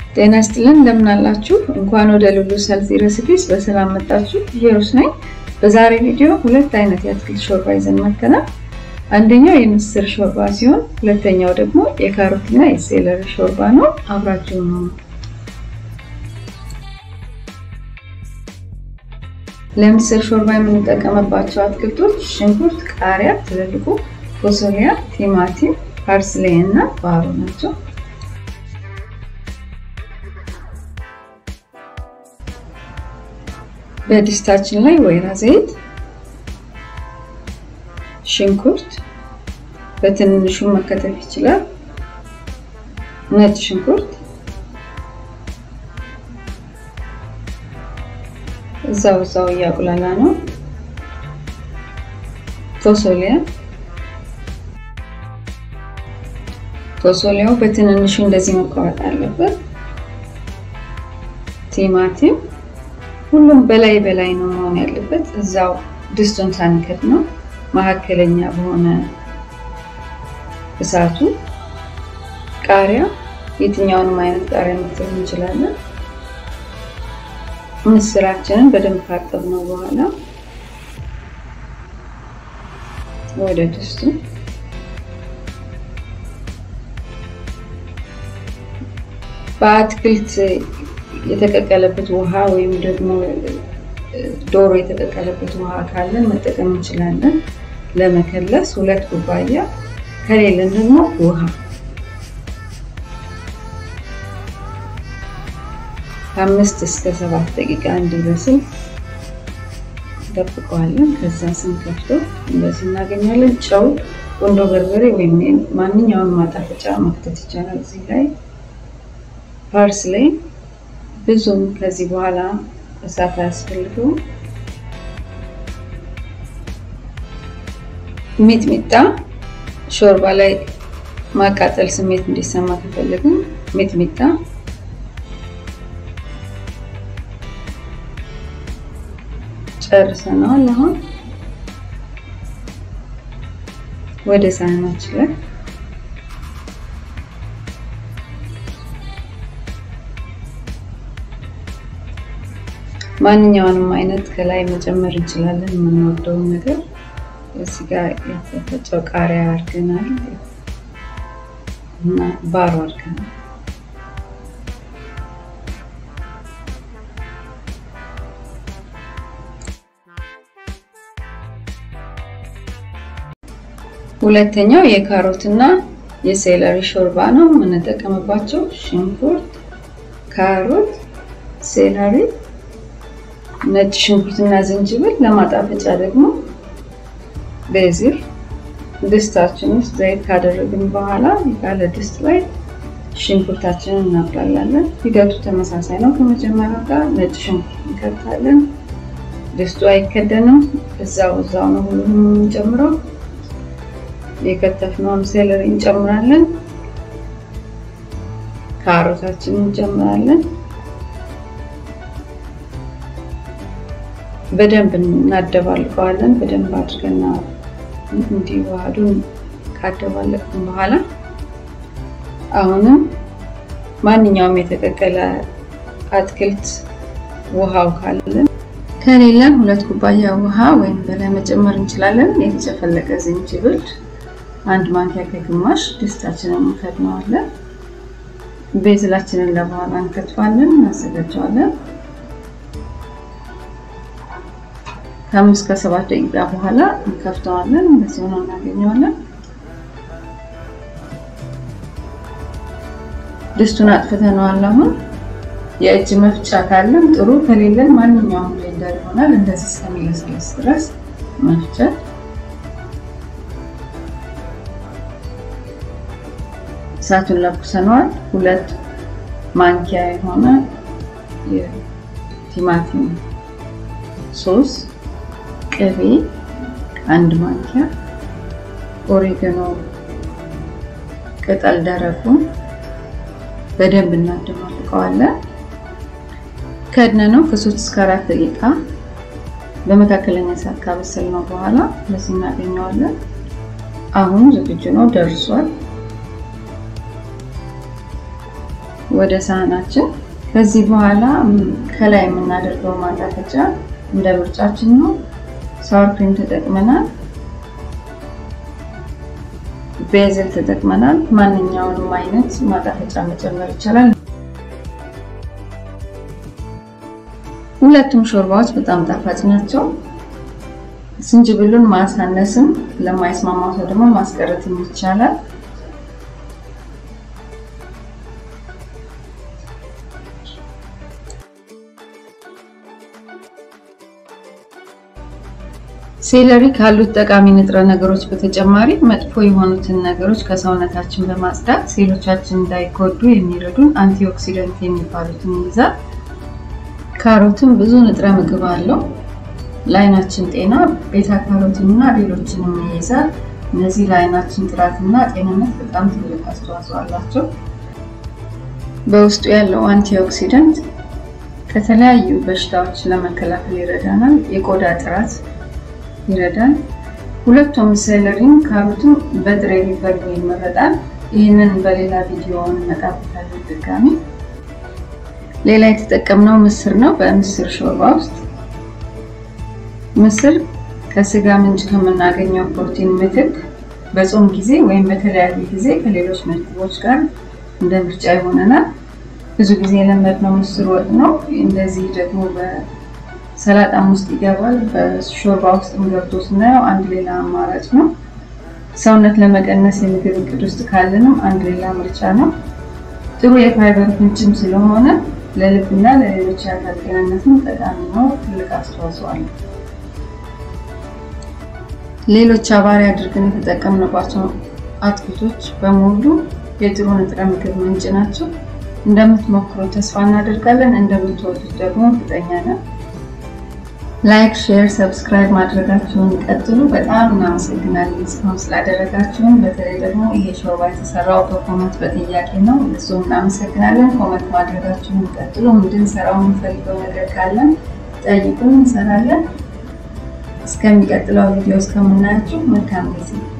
ጤና ይስጥልን እንደምን አላችሁ? እንኳን ወደ ሉሉ ሰልፊ ሬሲፒስ በሰላም መጣችሁ። ሂሩት ነኝ። በዛሬ ቪዲዮ ሁለት አይነት የአትክልት ሾርባ ይዘን መጥተናል። አንደኛው የምስር ሾርባ ሲሆን ሁለተኛው ደግሞ የካሮትና የሴለሪ ሾርባ ነው። አብራችሁ ነው። ለምስር ሾርባ የምንጠቀምባቸው አትክልቶች ሽንኩርት፣ ቃሪያ፣ ትልልቁ ፎሶሊያ፣ ቲማቲም፣ ፓርስሌ እና ባሮ ናቸው። በድስታችን ላይ ወይራ ዘይት፣ ሽንኩርት በትንንሹ መከተፍ ይችላል፣ ነጭ ሽንኩርት እዛው እዛው እያቁላላ ነው። ፎሶሊያ ፎሶሊያው በትንንሹ እንደዚህ መቆረጥ አለበት። ቲማቲም ሁሉም በላይ በላይ ነው መሆን ያለበት። እዛው ድስቱን ሳንከት ነው መካከለኛ በሆነ እሳቱ። ቃሪያ የትኛውንም አይነት ቃሪያ መክተፍ እንችላለን። ምስራችንን በደንብ ካጠብነው በኋላ ወደ ድስቱ በአትክልት የተቀቀለበት ውሃ ወይም ደግሞ ዶሮ የተቀቀለበት ውሃ ካለን መጠቀም እንችላለን። ለመከለስ ሁለት ኩባያ ከሌለን ደግሞ ውሃ ከአምስት እስከ ሰባት ደቂቃ እንዲበስል እንጠብቀዋለን። ከዛ ስንከፍተው እንደዚህ እናገኛለን። ጨው፣ ቁንዶ በርበሬ ወይም ማንኛውን ማጣፈጫ መክተት ይቻላል። እዚህ ላይ ፓርስሌ ብዙም ከዚህ በኋላ እሳት አያስፈልገውም። ሚጥሚጣ ሾርባ ላይ ማቃጠል ስሜት እንዲሰማ ከፈለግን ሚጥሚጣ ጨርሰናል። አሁን ወደ ሳህናችን ላይ ማንኛውንም አይነት ከላይ መጨመር እንችላለን። የምንወደውን ነገር እዚህ ጋር የተፈጨው ቃሪያ አድርገናል እና ባሮ አድርገናል። ሁለተኛው የካሮት እና የሴለሪ ሾርባ ነው የምንጠቀምባቸው። ሽንኩርት፣ ካሮት፣ ሴለሪ፣ ነጭ ሽንኩርትና ዝንጅብል፣ ለማጣፈጫ ደግሞ ቤዚል። ድስታችን ውስጥ ዘይት ካደረግን በኋላ ያለ ድስት ላይ ሽንኩርታችንን እናቁላላለን። ሂደቱ ተመሳሳይ ነው ከመጀመሪያው ጋር። ነጭ ሽንኩርት እንከታለን። ድስቱ አይከደንም። እዛው እዛው ነው ሁሉም የምንጨምረው። የከተፍነውን ሴለሪ እንጨምራለን። ካሮታችንን እንጨምራለን። በደንብ እናደባልቀዋለን። በደንብ አድርገና እንዲዋሃዱን ካደባለቅን በኋላ አሁንም ማንኛውም የተቀቀለ አትክልት ውሃው ካለን ከሌለን ሁለት ኩባያ ውሃ ወይም በላይ መጨመር እንችላለን። የተጨፈለቀ ዝንጅብል አንድ ማንኪያ ከግማሽ ድስታችንን እንከድነዋለን። ቤዝላችንን ለበኋላ እንከትፋለን፣ እናዘጋጀዋለን። ከአምስት ከሰባት ደቂቃ በኋላ እንከፍተዋለን። እንደዚህ ሆኖ እናገኘዋለን። ድስቱን አጥፍተነዋል። አሁን የእጅ መፍጫ ካለን ጥሩ፣ ከሌለን ማንኛውም ብሌንደር ይሆናል። እንደዚህ እስከሚለሰለስ ድረስ መፍጨት እሳቱን ለኩሰነዋል። ሁለት ማንኪያ የሆነ የቲማቲም ሶስ፣ ቅቤ አንድ ማንኪያ፣ ኦሪገኖ ቅጠል ደረቁን በደንብ እናደማልቀዋለን። ከድነ ነው ከሶስት እስከ አራት ደቂቃ በመካከለኛ እሳት ካበሰልነው በኋላ በዚህ እናገኘዋለን። አሁን ዝግጁ ነው፣ ደርሷል። ወደ ሳህናችን። ከዚህ በኋላ ከላይ የምናደርገው ማጣፈጫ እንደ ምርጫችን ነው። ሳወር ክሪም ተጠቅመናል፣ ቤዝል ተጠቅመናል። ማንኛውንም አይነት ማጣፈጫ መጨመር ይቻላል። ሁለቱም ሾርባዎች በጣም ጣፋጭ ናቸው። ዝንጅብሉን ማሳነስም ለማይስማማው ሰው ደግሞ ማስቀረትም ይቻላል። ሴለሪ ካሉት ጠቃሚ ንጥረ ነገሮች በተጨማሪ መጥፎ የሆኑትን ነገሮች ከሰውነታችን በማጽዳት ሴሎቻችን እንዳይጎዱ የሚረዱን አንቲኦክሲደንት የሚባሉትን ይይዛል። ካሮትም ብዙ ንጥረ ምግብ አለው። ለአይናችን ጤና ቤታ ካሮቲን እና ሌሎችንም ይይዛል። እነዚህ ለአይናችን ጥራትና ጤንነት በጣም ትልቅ አስተዋጽኦ አላቸው። በውስጡ ያለው አንቲኦክሲደንት ከተለያዩ በሽታዎች ለመከላከል ይረዳናል። የቆዳ ጥራት ይረዳል። ሁለቱም ሴለሪም ካሮትም በጥሬ ሊበሉ ይመረጣል። ይህንን በሌላ ቪዲዮ እንመጣበታለን ድጋሚ። ሌላ የተጠቀምነው ምስር ነው። በምስር ሾርባ ውስጥ ምስር ከስጋ ምንጭ ከምናገኘው ፕሮቲን ምትክ በጾም ጊዜ ወይም በተለያየ ጊዜ ከሌሎች ምግቦች ጋር እንደ ምርጫ ይሆነናል። ብዙ ጊዜ የለመድነው ምስር ወጥ ነው። እንደዚህ ደግሞ በሰላጣም ውስጥ ይገባል። በሾርባ ውስጥም ገብቶ ስናየው አንድ ሌላ አማራጭ ነው። ሰውነት ለመቀነስ የምግብ እቅድ ውስጥ ካለንም አንድ ሌላ ምርጫ ነው። ጥሩ የፋይበር ምንጭም ስለሆነ ለልብና ለሌሎች የአካል ጤንነትም ጠቃሚ ነው። ትልቅ አስተዋጽኦ አለው። ሌሎች አባሪ አድርገን የተጠቀምንባቸው አትክልቶች በሙሉ የጥሩ ንጥረ ምግብ ምንጭ ናቸው። እንደምትሞክሩ ተስፋ እናደርጋለን። እንደምትወዱት ደግሞ እርግጠኛ ነን። ላይክ፣ ሼር፣ ሰብስክራይብ ማድረጋችሁን ቀጥሉ። በጣም እናመሰግናለን እስካሁን ስላደረጋችሁን። በተለይ ደግሞ ይሄ ሾርባ የተሰራው በኮመንት በጥያቄ ነው። እሱም እናመሰግናለን። ኮመንት ማድረጋችሁን ቀጥሉ። እንድንሰራው የምንፈልገው ነገር ካለን ጠይቁን፣ እንሰራለን። እስከሚቀጥለው ቪዲዮ እስከምናያችሁ መልካም ጊዜ